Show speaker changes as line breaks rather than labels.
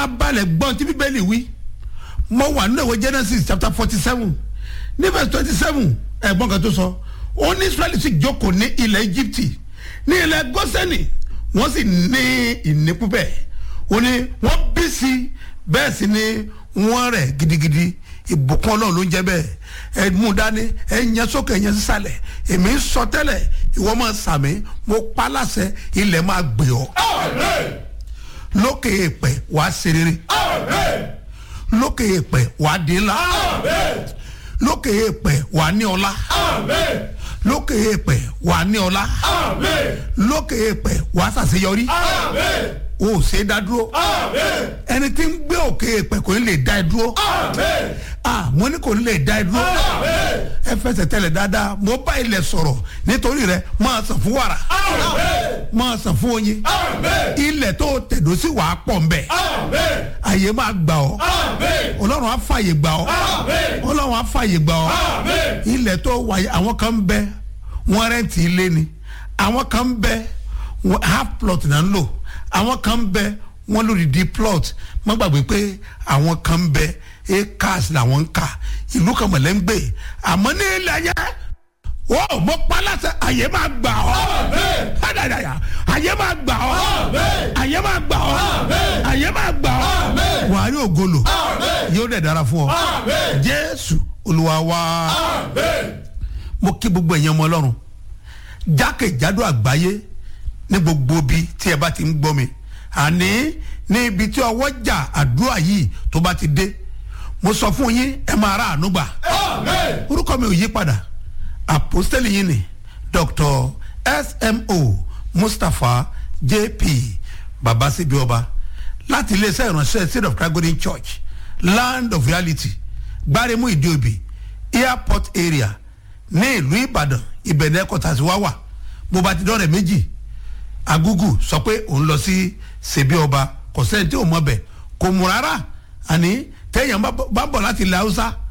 farabalẹ̀ gbọ́n tí bíbélì wí mo wà nínú ìwé genesis chapter forty seven ní verse twenty seven ẹ̀gbọ́n kan tó sọ ó ní israẹli sì jókòó ní ilẹ̀ egypt ní ilẹ̀ gọ́sẹ̀nì wọ́n sì ní ìnípú bẹ́ẹ̀ ó ní wọ́n bí sí bẹ́ẹ̀ sì ni wọ́n rẹ̀ gidigidi ìbùkún ọlọ́run ló ń jẹ́ bẹ́ẹ̀ ẹ mú dání ẹ yẹn sókè ẹ yẹn sísàlẹ̀ èmi ń sọ tẹ́lẹ̀ ìwọ máa sàmì mo pa láṣẹ ilẹ̀ máa gbé ọ lókè èèpẹ̀ wàá ṣe rere lókè èèpẹ̀ wàá di ńlá lókè èèpẹ̀ wàá ní ọlá lókè èèpẹ̀ wàá ní ọlá lókè èèpẹ̀ wàá ṣàṣeyọrí o ò ṣe é dá dúró ẹni tí ń gbé òkè èèpẹ̀ kò ní lè dá ẹ dúró ah mo ní kò ní lè dá ẹ dúró ẹ fẹsẹ̀ tẹ̀lẹ̀ dáadáa mo bá ilẹ̀ sọ̀rọ̀ nítorí rẹ máa sàn fún wàrà máa sàn fún oyin ilẹ̀ tó tẹ̀dó sí wàá pọ̀ nbẹ̀ àyè máa gbà ọ́ ọlọ́run á fàyè gbà ọ́ ọlọ́run á fàyè gbà ọ́ ilẹ̀ tó wáyé àwọn kan ń bẹ wọ́n rẹ́ǹtì ilé ni àwọn kan ń bẹ half plot náà ń lò àwọn kan ń bẹ wọ́n lórí di plot má gbàgbé pé àwọn kan ń bẹ acres làwọn ń kà ìlú kan mọ̀lẹ́ ń gbé àmọ́ ní ilẹ̀ yẹn wọ́n mo pa láṣẹ àyè máa gbà ọ́ hádàdàyà àyè máa gbà ọ́ àyè máa gbà ọ́ àyè máa gbà ọ́ wàá rí ògolo yóò dẹ̀ dára fún ọ jésù olúwa wá mo kí gbogbo ẹ̀yàn ọmọ ọlọ́run jákèjádò àgbáyé ní gbogbo ibi tí ẹ bá ti ń gbọ́ mi àní ní ibi tí ọwọ́ jà àdúrà yìí tó bá ti dé mo sọ fún yín ẹ máa ra àánú gbà orúkọ mi ò yí padà àpòstẹ́lì yìí ni dr smo mustapha jp babasibi ọba láti iléeṣẹ́ ìránṣẹ́ state of christ golden church land of reality gbáremú ìdíòbí airport area ní ìlú ìbàdàn ìbẹ̀rẹ̀ kọ́tà sí wá wà bó bá ti dọ́rẹ̀ méjì agugu sọ pé òun lọ sí ṣèbí ọba kò sẹ́ni tí ò mọ̀ bẹ̀ kò mú rárá àní tẹ́yàn bá bọ̀ láti ilẹ̀ haúsá